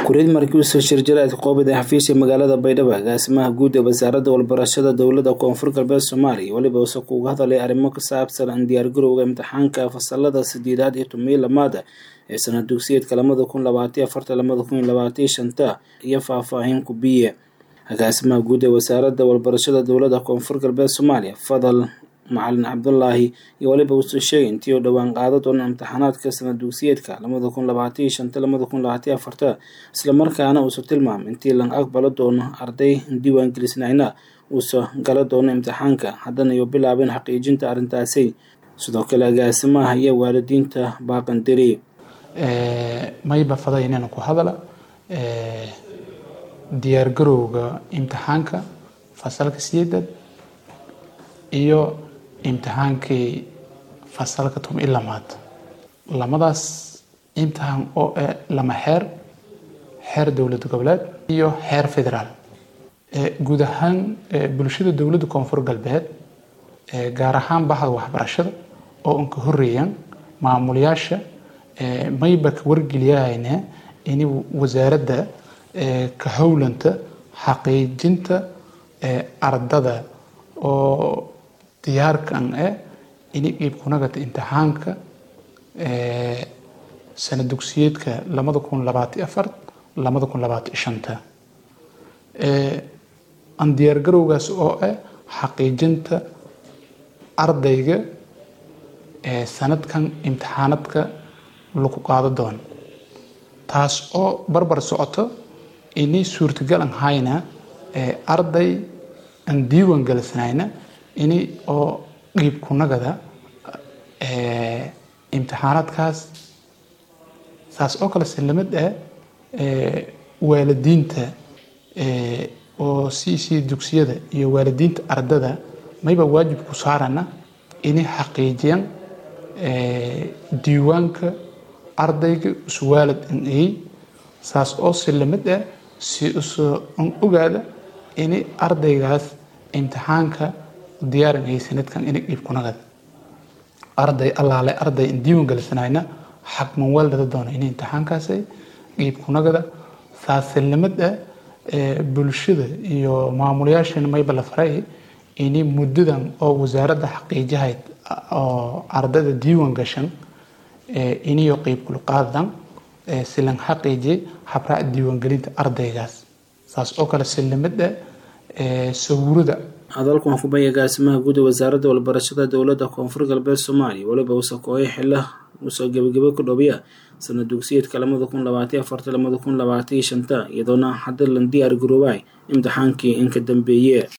kureed markii usoo shirjiraadka qoobida xafiisha magaalada baydhabo agaasimaha guud ee wasaaradda walbarashada dowladda koonfur galbeed soomaaliya weliba use kuuga hadalay arrimo ku saabsan diyaargarowga imtixaanka fasalada sideedaad iyo tomiyo lamaada ee sanad dugsiyeedka lamada kun labaatiyo afarta lamada kun labaatiyo shanta iyo faahfaahin kubiye agaasimaha guud ee wasaaradda walbarashada dowladda koonfur galbeed soomaaliya fadal macalin cabdulaahi iyo weliba uusoo sheegay intii oo dhowaan qaada doona imtixaanaadka sanad dugsiyeedka lamada kun labaatiyo shanta lamada kun labaatiyo afarta islamarkaana uusoo tilmaamay intii lang aqbalo doono arday diiwaangelisnayna uusa gala doono imtixaanka haddana iyo bilaabeen xaqiijinta arrintaasi sidoo kale agaasimaha iyo waalidiinta baaqandiri mayba faday inaynu ku hadala diyaargarowga imtixaanka fasalka sideedad iyo imtixaankii fasalka tom i lamaad lamadaas imtixaan oo eh lama xeer xeer dowlad goboleed iyo xeer federaal guud ahaan bulshada dowladda koonfur galbeed gaar ahaan bahda waxbarashada oo unka horeeyaan maamulayaasha mayba ka wargeliyahayna in wasaaradda ka howlanta xaqiijinta ardada oo diyaarkan eh ini iibkunagata imtixaanka sanad dugsiyeedka lamada kun labaati afar lamada kun labaati shanta aan diyaargarowgaas oo ah xaqiijinta ardayga sanadkan imtixaanadka lagu qaado doono taas oo barbar socoto ini suurtagal an hayna arday aan diiwan galisnayna ini oo qiib kunagada imtixaanaadkaas saas oo kale sillamid ah waalidiinta oo c c dugsiyada iyo waalidiinta ardada mayba waajib ku saarana inay xaqiijiyaan diiwaanka ardayga uswaalad an ay saas oo sillamid ah si usoo an ogaada ini ardaygaas imtixaanka diyaaran ay sanadkan inay qiib kunagada arday allaale arday in diiwan galisanayna xaqman waalada doona inay imtixaankaasay qiib kunagada saasilnimad ah bulshada iyo maamulayaashana mayba la faray ini muddadan oo wasaaradda xaqiijahayd oo ardayda diiwan gashan iniyo qiib kulqaadan silan xaqiiji habraac diiwaangelinta ardaygaas saas oo kale silnimad ah sawirada hadalkan waa kubay agaasimaha guud ee wasaaradda walbarashada dowladda koonfur galbeed soomaaliya weliba uuse kooyo xila uusoo gebagabo ku dhowya sanad dugsiyeedka lamada kun labaatiyo afarta lamada kun labaatiyo shanta iyadoona hadda lan diyaar garoobay imtixaankii inka dambeeye